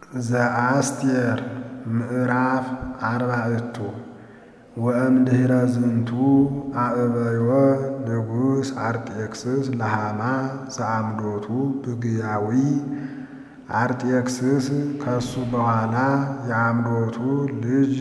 ዘአስቴር ምዕራፍ አርባዕቱ ወእምድኅረ ዝንቱ አዕበዮ ንጉሥ አርጤክስስ ለሃማ ዘአምዶቱ ብግያዊ አርጤክስስ ከሱ በኋላ የአምዶቱ ልጅ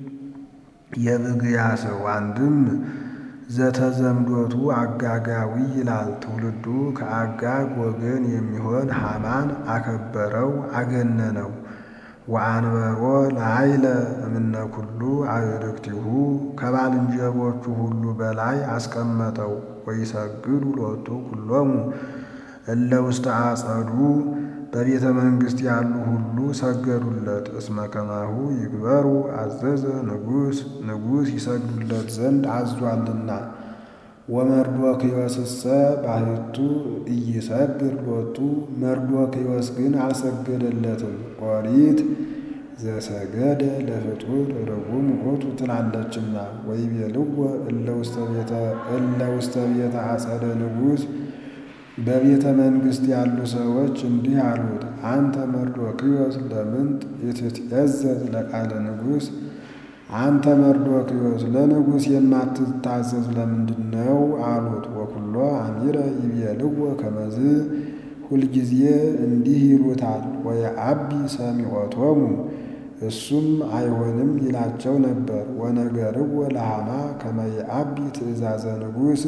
የብግያ ሰው አንድም ዘተዘምዶቱ አጋጋዊ ይላል። ትውልዱ ከአጋግ ወገን የሚሆን ሃማን አከበረው አገነነው። ወአንበሮ ለኃይለ እምነ ኩሉ አዕርክቲሁ ከባልንጀሮቹ ሁሉ በላይ አስቀመጠው። ወይሰግዱ ሎቱ ኩሎሙ እለ ውስተ አጸዱ በቤተ መንግሥት ያሉ ሁሉ ሰገዱለት። እስመ ከማሁ ይግበሩ አዘዘ ንጉሥ ንጉሥ ይሰግዱለት ዘንድ አዟልና። ወመርዶክዮስሰ ባሕቱ ኢይሰግድ ሎቱ መርዶክዮስ ግን አልሰገደለትም። ኦሪት ዘሰገደ ለፍጡር ርጉም ውእቱ ትላለችና። ወይቤልዎ እለ ውስተ ቤተ አጸደ ንጉሥ በቤተ መንግሥት ያሉ ሰዎች እንዲህ አሉት፣ አንተ መርዶክዮስ ለምንት ኢትትዔዘዝ ለቃለ ንጉሥ? አንተ መርዶክዮስ ለንጉሥ የማትታዘዝ ለምንድን ነው አሉት። ወኩሎ አሚረ ይቤልዎ ከመዝ ሁልጊዜ እንዲህ ይሉታል። ወየዐቢ ሰሚዖቶሙ እሱም አይሆንም ይላቸው ነበር። ወነገርዎ ለሃማ ከመ የዐቢ ትእዛዘ ንጉሥ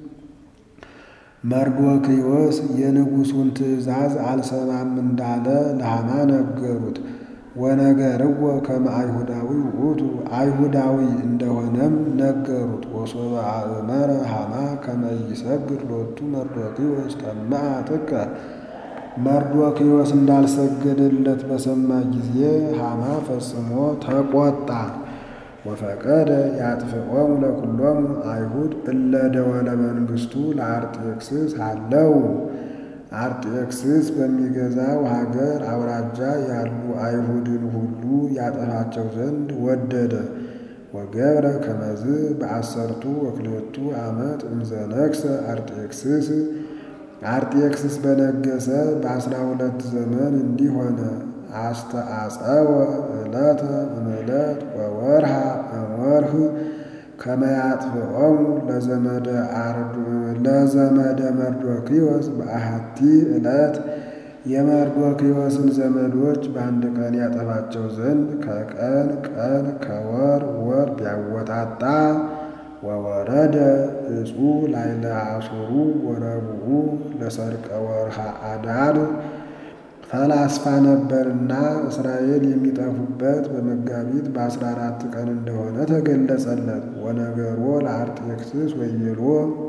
መርዶክዮስ የንጉሡን ትእዛዝ አልሰማም እንዳለ ለሃማ ነገሩት። ወነገርዎ ከመ አይሁዳዊ ውእቱ አይሁዳዊ እንደሆነም ነገሩት። ወሶበ አእመረ ሃማ ከመ ይሰግድ ሎቱ መርዶክዮስ ጠምዐ ጥቀ መርዶክዮስ እንዳልሰገደለት በሰማ ጊዜ ሃማ ፈጽሞ ተቆጣ። ወፈቀደ ያጥፍዖሙ ለኵሎሙ አይሁድ እለ ደወለ መንግሥቱ ለአርጤክስስ አለው። አርጤክስስ በሚገዛው ሀገር አውራጃ ያሉ አይሁድን ሁሉ ያጠፋቸው ዘንድ ወደደ። ወገብረ ከመዝ በአሰርቱ ወክልኤቱ ዓመት እምዘነግሠ አርጤክስስ አርጤክስስ በነገሰ በአስራ ሁለት ዘመን እንዲህ ሆነ። አስተአጸወ ዕለተ እምዕለት ወወርሃ እምወርህ ከመ ያጥፍዖሙ ለዘመደ መርዶክዮስ በአሐቲ ዕለት የመርዶክዮስን ዘመዶች በአንድ ቀን ያጠፋቸው ዘንድ ከቀን ቀን ከወር ወር ቢያወጣጣ ወወረደ እጹ ላይለ አሱሩ ወረብዑ ለሰርቀ ወርሃ አዳር ፈላስፋ ነበርና እስራኤል የሚጠፉበት በመጋቢት በአስራ አራት ቀን እንደሆነ ተገለጸለት። ወነገሮ ለአርጤክስስ ወይቤሎ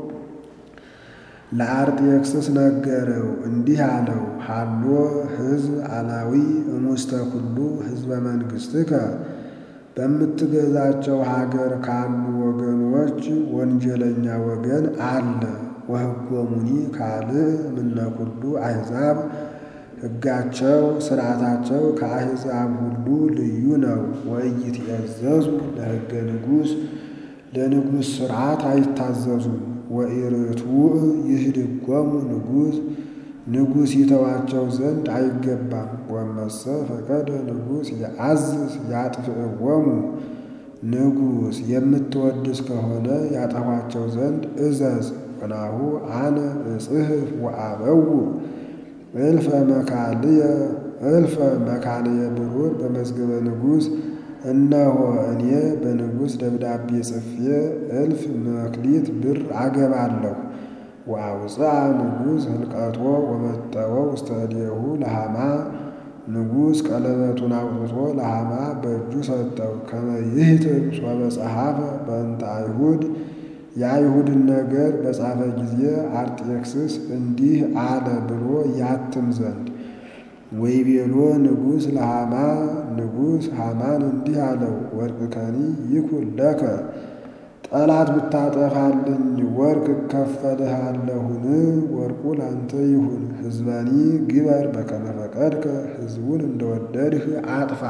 ለአርጤክስስ ነገረው እንዲህ አለው፣ ሃሎ ሕዝብ አላዊ እሙስተ ኩሉ ሕዝበ መንግሥትከ በምትገዛቸው ሀገር ካሉ ወገኖች ወንጀለኛ ወገን አለ። ወሕጎሙኒ ካልእ እምነ ኩሉ አሕዛብ ሕጋቸው ሥርዓታቸው ከአሕዛብ ሁሉ ልዩ ነው። ወኢይትዔዘዙ ለሕገ ንጉሥ ለንጉሥ ሥርዓት አይታዘዙም። ወኢርቱዕ ይህድጎሙ ንጉሥ ንጉሥ ይተዋቸው ዘንድ አይገባም። ወመሰ ፈቀደ ንጉሥ የአዝዝ ያጥፍዕዎሙ ንጉሥ የምትወድስ ከሆነ ያጠፏቸው ዘንድ እዘዝ። ወናሁ አነ እጽሕፍ ወአበው እልፈ መካልየ እልፈ መካልየ ብሩር በመዝገበ ንጉሥ እነሆ እኔ በንጉሥ ደብዳቤ ጽፌ እልፍ መክሊት ብር አገባለሁ። ወአውፅአ ንጉሥ ህልቀቶ ወመጠወ ውስተ እዴሁ ለሃማ ንጉሥ ቀለበቱን አውጥቶ ለሃማ በእጁ ሰጠው። ከመ ይህትም ሶበ ጸሐፈ በእንተ አይሁድ የአይሁድን ነገር በጻፈ ጊዜ አርጤክስስ እንዲህ አለ ብሎ ያትም ዘንድ። ወይቤሎ ንጉሥ ለሃማ ንጉሥ ሃማን እንዲህ አለው፣ ወርቅከኒ ይኩን ለከ ጠላት ብታጠፋልኝ ወርቅ እከፈልሃለሁን? ወርቁ ላንተ ይሁን። ሕዝበኒ ግበር በከመ ፈቀድከ ሕዝቡን እንደወደድህ አጥፋ።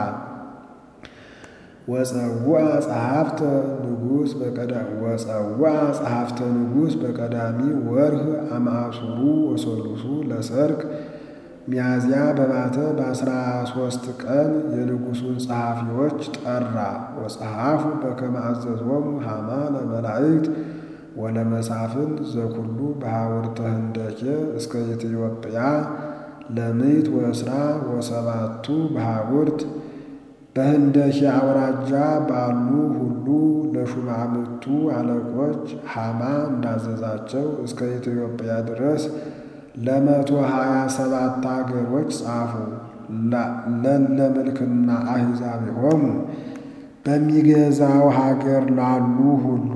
ወፀውዐ ጸሐፍተ ንጉሥ ወፀውዐ ጸሐፍተ ንጉሥ በቀዳሚ ወርህ አማሱሩ ወሰሉሱ ለሰርክ ሚያዝያ በባተ በአስራ ሦስት ቀን የንጉሡን ጸሐፊዎች ጠራ። ወጸሐፉ በከመ አዘዞሙ ሐማ ለመላእክት ወለመሳፍንት ዘኩሉ በሐውርተ ህንደኬ እስከ ኢትዮጵያ ለምዕት ወእስራ ወሰባቱ በሐውርት በህንደኬ አውራጃ ባሉ ሁሉ ለሹማምቱ አለቆች ሐማ እንዳዘዛቸው እስከ ኢትዮጵያ ድረስ ለመቶ ሀያ ሰባት አገሮች ጻፉ። ለለ ምልክና አሕዛብ የሆኑ በሚገዛው ሀገር ላሉ ሁሉ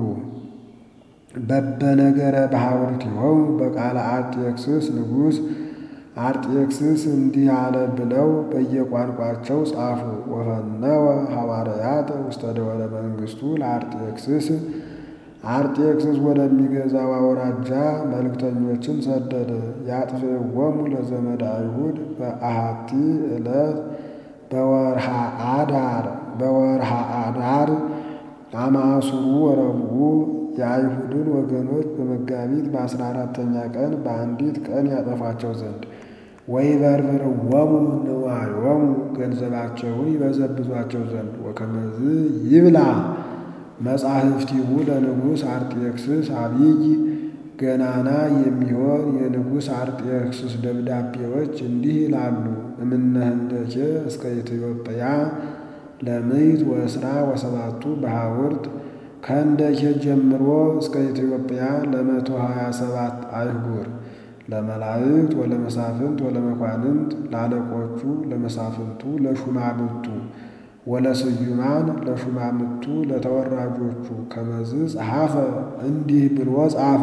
በበነገረ በሐውርት የሆኑ በቃለ አርጤክስስ ንጉሥ አርጤክስስ እንዲህ አለ ብለው በየቋንቋቸው ጻፉ። ወፈነወ ሐዋርያት ውስተ ደወለ መንግሥቱ ለአርጤክስስ አርጤክስስ ወደሚገዛው አውራጃ መልእክተኞችን ሰደደ። ያጥፍእዎሙ ለዘመድ አይሁድ በአሐቲ ዕለት በወርሃ አዳር በወርሃ አዳር አማሱሩ ወረብዑ የአይሁድን ወገኖች በመጋቢት በአስራ አራተኛ ቀን በአንዲት ቀን ያጠፋቸው ዘንድ ወይበርብርዎሙ ንዋዮሙ ገንዘባቸውን ይበዘብዟቸው ዘንድ ወከመዝ ይብላ መጻሕፍቲሁ ለንጉሥ አርጤክስስ አብይ ገናና የሚሆን የንጉሥ አርጤክስስ ደብዳቤዎች እንዲህ ይላሉ። እምነ ህንደኬ እስከ ኢትዮጵያ ለምዕት ወእስራ ወሰባቱ በሐውርት ከህንደኬ ጀምሮ እስከ ኢትዮጵያ ለመቶ ሀያ ሰባት አይጉር ለመላእክት ወለመሳፍንት ወለመኳንንት ለአለቆቹ ለመሳፍንቱ ለሹማምቱ ወለስዩማን ለሹማምቱ ለተወራጆቹ ከመዝ ጸሐፈ እንዲህ ብሎ ጻፈ።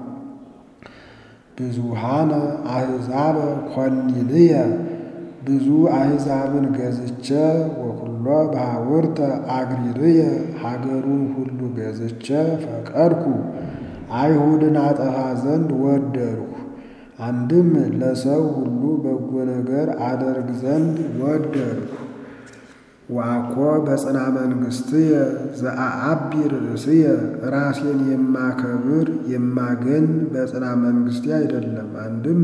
ብዙሃነ አሕዛበ ኮኒልየ ብዙ አሕዛብን ገዝቼ ወኩሎ በሐውርተ አግሪርየ ሀገሩን ሁሉ ገዝቼ ፈቀድኩ አይሁድን አጠፋ ዘንድ ወደድሁ። አንድም ለሰው ሁሉ በጎ ነገር አደርግ ዘንድ ወደድሁ። ዋኮ በጽና መንግሥትየ ዘአአቢ ርእስየ ራሴን የማከብር የማገን በጽና መንግሥቴ አይደለም። አንድም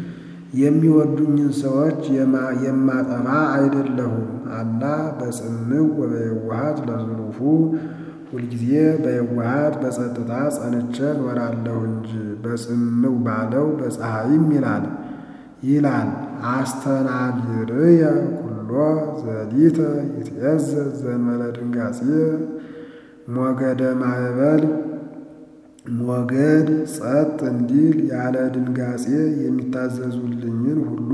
የሚወዱኝን ሰዎች የማጠፋ አይደለሁም። አላ በጽምዕ ወበየዋሃት ለዝሩፉ ሁልጊዜ በየዋሃት በጸጥታ ጸንቼ እኖራለሁ እንጂ በጽምዕ ባለው በፀሐይም ይላል ይላል አስተናቢርየ ኩሎ ዘሊተ ይትዔዘዝ ዘእንበለ ድንጋጼ ሞገደ ማዕበል ሞገድ ጸጥ እንዲል ያለ ድንጋጼ የሚታዘዙልኝን ሁሉ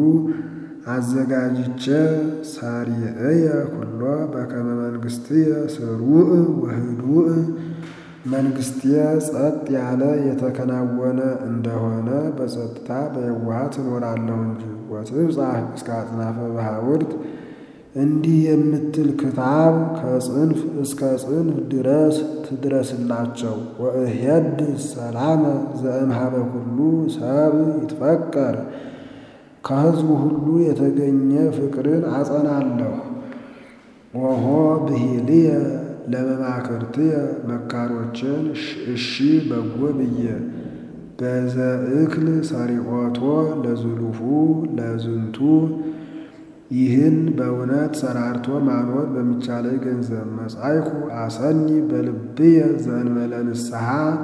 አዘጋጅቼ ሰሪዕየ ኩሎ በከመ መንግሥትየ ስሩዕ ወህዱእ መንግሥቴ ጸጥ ያለ የተከናወነ እንደሆነ በጸጥታ በየዋሃት እኖራለሁ እንጂ። ወትብጻሕ እስከ አጽናፈ በሐውርት እንዲህ የምትል ክታብ ከጽንፍ እስከ ጽንፍ ድረስ ትድረስላቸው። ወእሄድ ሰላመ ዘእምኀበ ኩሉ ሰብ ይትፈቀር ከሕዝቡ ሁሉ የተገኘ ፍቅርን አጸናለሁ። ወሆ ብሂልየ ለመማክርትየ መካሮችን እሺ በጎ ብዬ በዘእክል ሰሪዖቶ ለዝሉፉ ለዝንቱ ይህን በእውነት ሰራርቶ ማኖር በሚቻለኝ ገንዘብ መጻይኩ አሰኒ በልብየ ዘእንበለ ንስሐ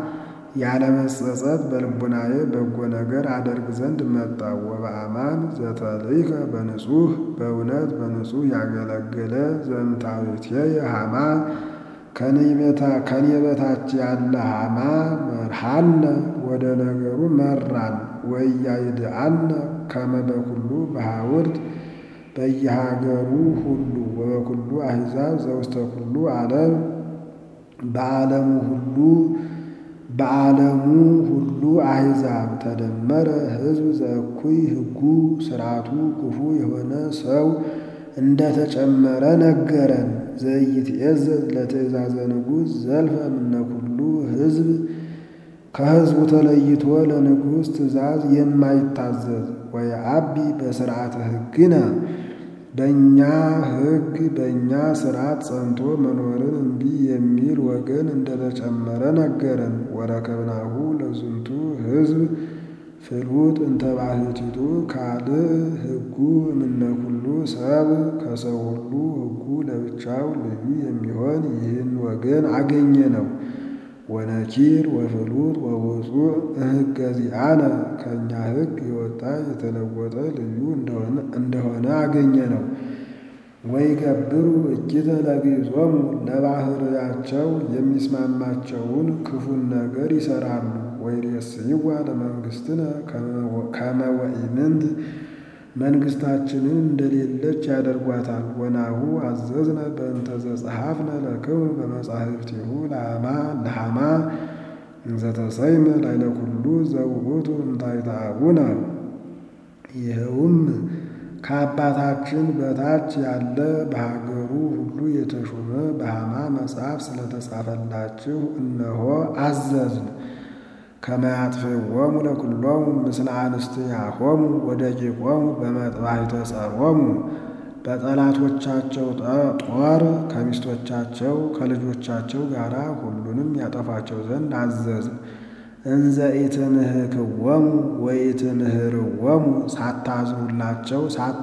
ያለመጸጸት በልቡናዬ በጎ ነገር አደርግ ዘንድ መጣሁ። ወበአማን ዘተልእከ በንጹሕ በእውነት በንጹሕ ያገለገለ ዘእምታሕትየ ሐማ ከኔ በታች ያለ ሐማ መርሃነ ወደ ነገሩ መራን። ወኢያይድአነ ከመ በኩሉ በሐውርት በየሀገሩ ሁሉ ወበኩሉ አሕዛብ ዘውስተ ኩሉ ዓለም በዓለሙ ሁሉ በዓለሙ ሁሉ አሕዛብ ተደመረ ሕዝብ ዘእኩይ ሕጉ ሥርዓቱ ክፉ የሆነ ሰው እንደተጨመረ ነገረን። ዘኢይትዔዘዝ ለትእዛዘ ንጉሥ ዘልፈ እምነ ኩሉ ሕዝብ ከሕዝቡ ተለይቶ ለንጉሥ ትእዛዝ የማይታዘዝ ወየዐቢ በሥርዓተ ሕግነ በእኛ ሕግ በእኛ ሥርዓት ጸንቶ መኖርን እምቢ የሚል ወገን እንደተጨመረ ነገረን። ወረከብናሁ ለዝንቱ ሕዝብ ፍሉጥ እንተ ባሕቲቱ ካልእ ሕጉ እምነ ኩሉ ሰብ ከሰው ሁሉ ሕጉ ለብቻው ልዩ የሚሆን ይህን ወገን አገኘ ነው። ወነኪር ወፍሉጥ ወውፁእ እምሕገ ዚአነ ከእኛ ሕግ የወጣ የተለወጠ ልዩ እንደሆነ አገኘ ነው። ወይገብሩ እኪተ ለግዕዞሙ ለባሕርያቸው የሚስማማቸውን ክፉን ነገር ይሠራሉ። ወይሬስይዋ ለመንግሥትነ ከመ ወኢምንት መንግሥታችንን እንደሌለች ያደርጓታል። ወናሁ አዘዝነ በእንተ ዘጸሐፍነ ለክሙ በመጻሕፍቲሁ ለሐማ እንዘተሰይመ ላዕለ ኩሉ ዘውእቱ እምታሕተ አቡነ ይኸውም ከአባታችን በታች ያለ በሀገሩ ሁሉ የተሾመ በሐማ መጽሐፍ ስለተጻፈላችሁ እነሆ አዘዝን። ከመ ያጥፍእዎሙ ለኵሎሙ ምስለ አንስትያሆሙ ወደቂቆሙ በመጥባሕተ ጸሮሙ በጠላቶቻቸው ጦር ከሚስቶቻቸው ከልጆቻቸው ጋር ሁሉንም ያጠፋቸው ዘንድ አዘዝን። እንዘ ኢትንህክዎሙ ወኢትንህርዎሙ ሳታዝኑላቸው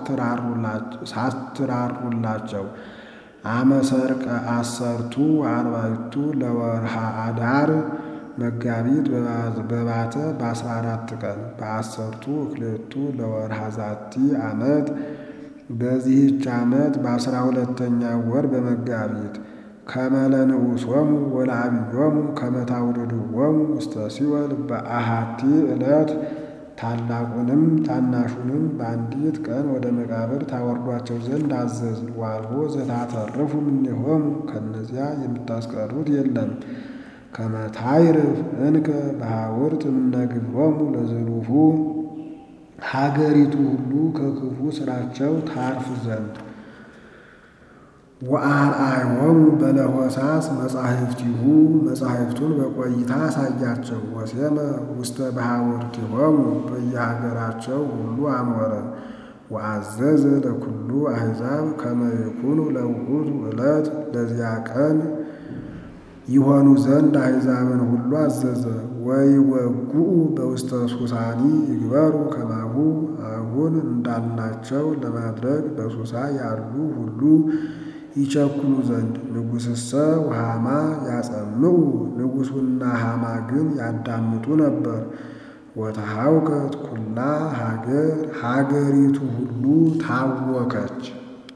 ሳትራሩላቸው አመ ሠርቀ አሰርቱ አርባዕቱ ለወርሃ አዳር መጋቢት በባተ በአስራ አራት ቀን በአሰርቱ እክሌቱ ለወርሃ ዛቲ ዓመት በዚህች ዓመት በአስራ ሁለተኛ ወር በመጋቢት ከመ ለንዑሶሙ ወለዓብዮሙ ከመ ታውርድዎሙ ውስተ ሲኦል በአሐቲ ዕለት ታላቁንም ታናሹንም በአንዲት ቀን ወደ መቃብር ታወርዷቸው ዘንድ አዘዝን። ዋልቦ ዘታተርፉ እምኔሆሙ ከእነዚያ የምታስቀሩት የለም። ከመ ታዕርፍ እንከ በሐውርት እምነ ግብሮሙ ለዝሉፉ ሀገሪቱ ሁሉ ከክፉ ሥራቸው ታርፍ ዘንድ ወአርአዮሙ በለሆሳስ መጻሕፍቲሁ መጻሕፍቱን በቆይታ አሳያቸው። ወሴመ ውስተ በሐውርቲሆሙ በየሀገራቸው ሁሉ አኖረ። ወአዘዘ ለኩሉ አሕዛብ ከመ ይኩኑ ለውእቱ ዕለት ለዚያ ቀን ይሆኑ ዘንድ አሕዛብን ሁሉ አዘዘ። ወይወጉኡ በውስተ ሱሳኒ ይግበሩ ከማሁ አሁን እንዳልናቸው ለማድረግ በሱሳ ያሉ ሁሉ ይቸኩሉ ዘንድ ንጉሥሰ ወሐማ ያጸምዑ ንጉሡና ሐማ ግን ያዳምጡ ነበር። ወተሐውከት ኩላ ሀገር ሀገሪቱ ሁሉ ታወከች።